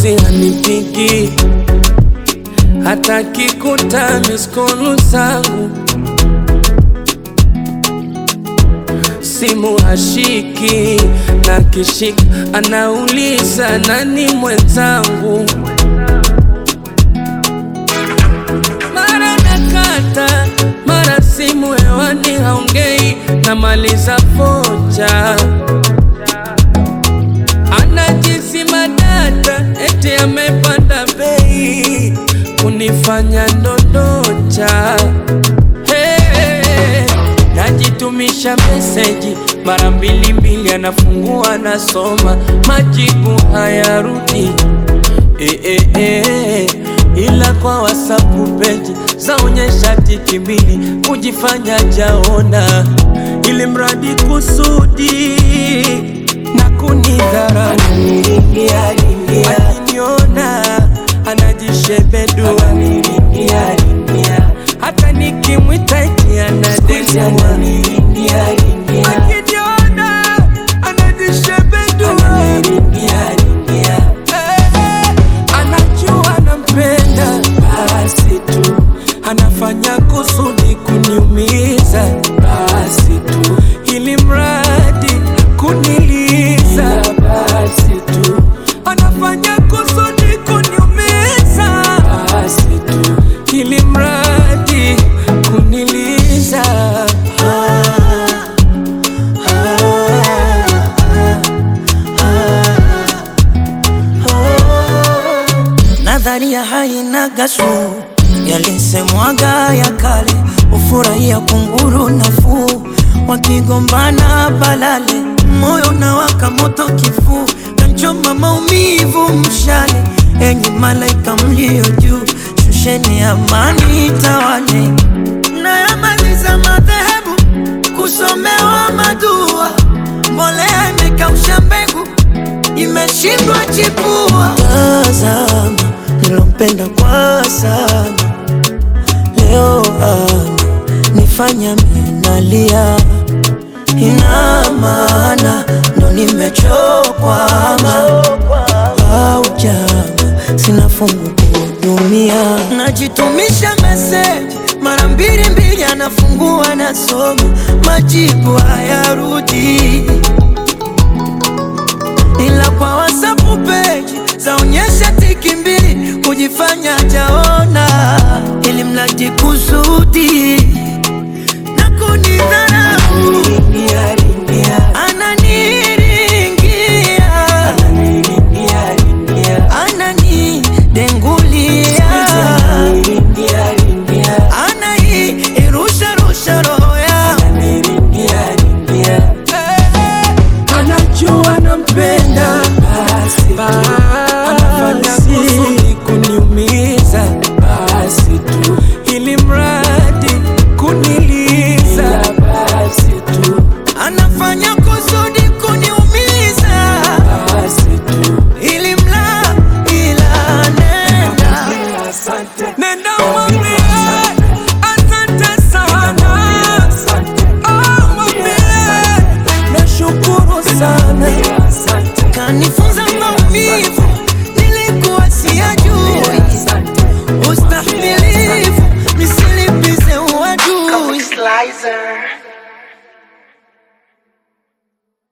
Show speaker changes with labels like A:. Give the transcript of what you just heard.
A: juzi hanipigi hata kikuta miskolu zangu simu hashiki na kishika anauliza nani mwenzangu mara nakata mara simu hewani haongei namaliza foja anajisima data eti amepanda bei kunifanya ndondocha hey, najitumisha meseji mara mbili mbili anafungua anasoma majibu hayarudi eh, eh, eh, ila kwa wasapu peji zaonyesha tiki mbili kujifanya jaona ili mradi kusudi na kunidharau akiniona anajishebedua hata nikimwita eti anadesua akiniona anajishebedua Eh, anajua nampenda basi tu anafanya kusudi kuniumiza basi tu ili mradi kuniliza basi tu anafanya kusudi kuniumiza basi tu ili mradi kuniliza ah,
B: Nadharia haina gasu, yalisemwaga ya kale, ufurahia kunguru nafuu, wakigombana balale, moyo unawaka moto kifuu, kanchoma maumivu mshale, enyi malaika mlio juu, shusheni amani tawale, nayamaliza madhehebu kusomewa madua, mbolea imekausha mbegu imeshindwa chipua. Tazama nilompenda kwa sana, leo ana nifanya minalia, ina maana ndo nimechokwa au jama, sina fungu kuhudumia, najitumisha meseji mara mbili mbili, anafungua nasoma, majibu hayarudi ila kwa WhatsApp page zaonyesha tiki mbili kujifanya jaona, ili mradi kusudi na kunidharau. Ananiringia, ananidengulia, anairusha rusha roho yangu
A: anajua nampenda basi anafanya kusudi kuniumiza basi tu ili mradi kuniliza basi tu
B: anafanya kusudi kuniumiza
A: basi tu
B: ili mla ila nenda
A: nenda mwambie asante sana Oh, mwambie nashukuru sana
B: kanifunza maumivu nilikuwa siyajui ustahimilivu nisilipize uadui
C: Slicer.